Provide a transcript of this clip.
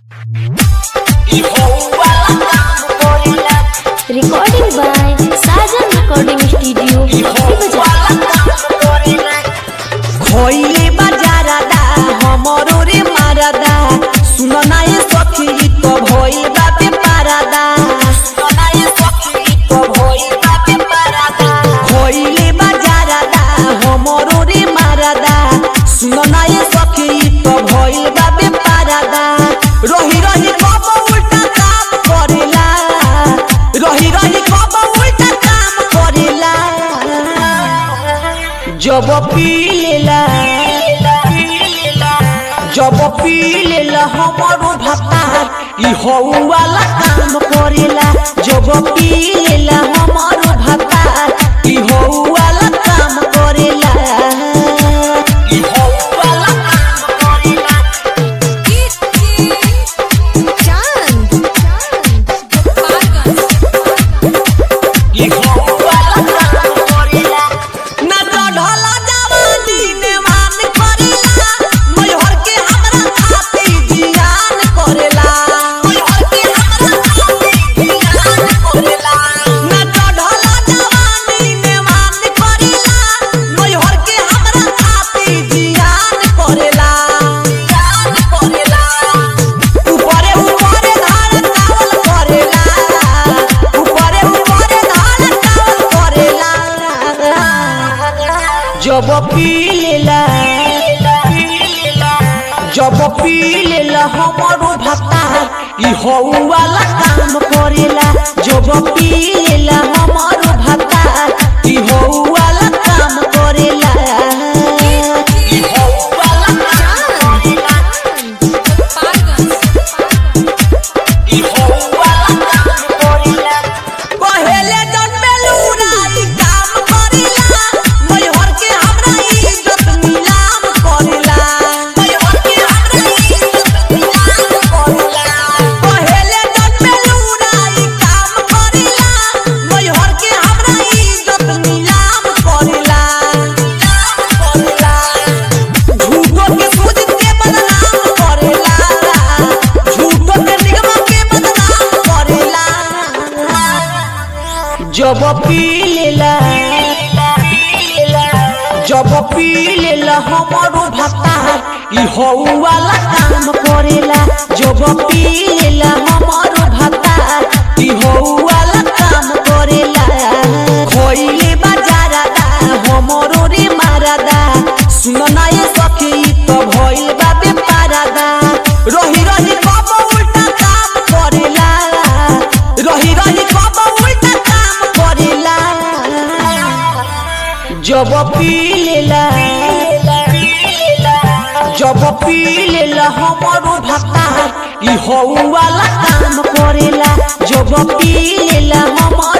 Recording by Sajan Recording Studio, Bajar. खइले बाजारादा हमरो रे मारादा सुन ना ये सखी तो भइल बापे पारादा सुन ना ये सखी तो भइल बापे पारादा खइले बाजारादा हमरो रे मारादा सुन ना ये सखी तो भइल बापे पारादा रही रही कब उल्टा काम करेला रही रही कब उल्टा काम करेला जब पी लेला जब पी लेला हमारो भाता ई हौ वाला काम करेला जब पी लेला हमारो भाता ई हौ वाला काम करेला ई हौ वाला काम करेला ई हौ वाला काम करेला ना चढ़ला जवानी ने मान करेला मैहर के हमरा खाती जियान करेला मैहर के हमरा खाती जियान करेला ना चढ़ला जवानी ने मान करेला मैहर के हमरा खाती जियान करेला जियान करेला ऊपरे ऊपरे धान चावल करेला ऊपरे ऊपरे धान चावल करेला जब पी लेला जब पी लेला हमारो भाता ई हौ वाला काम करेला जब पी लेला हमारो भाता ई हौ वाला काम करेला ई हौ वाला काम करेला ई हौ वाला काम करेला पहले जन्मेलू राई काम करेला मैहर के हमरा इज्जत नीलाम करेला मैहर के हमरा इज्जत नीलाम करेला पहले जन्मेलू राई काम करेला मैहर के हमरा इज्जत नीलाम करेला नीलाम करेला झूठो के सूझ के बदनाम करेला झूठो के निगम के बदनाम करेला जब पी लेला जब पी लेला हमारो भाता ई हौ वाला काम करेला जब पी लेला हमारो भाता ई हौ वाला काम करेला खइले बाजारादा हमरो रे मारादा सुन ना ये सखी तो भइल बा बेपारादा रही रही कब उल्टा काम करेला रही रही कब उल्टा काम करेला जब पी लेला जब पी लेला हमारो भाता ई हौ वाला काम करेला जब पी लेला हमारो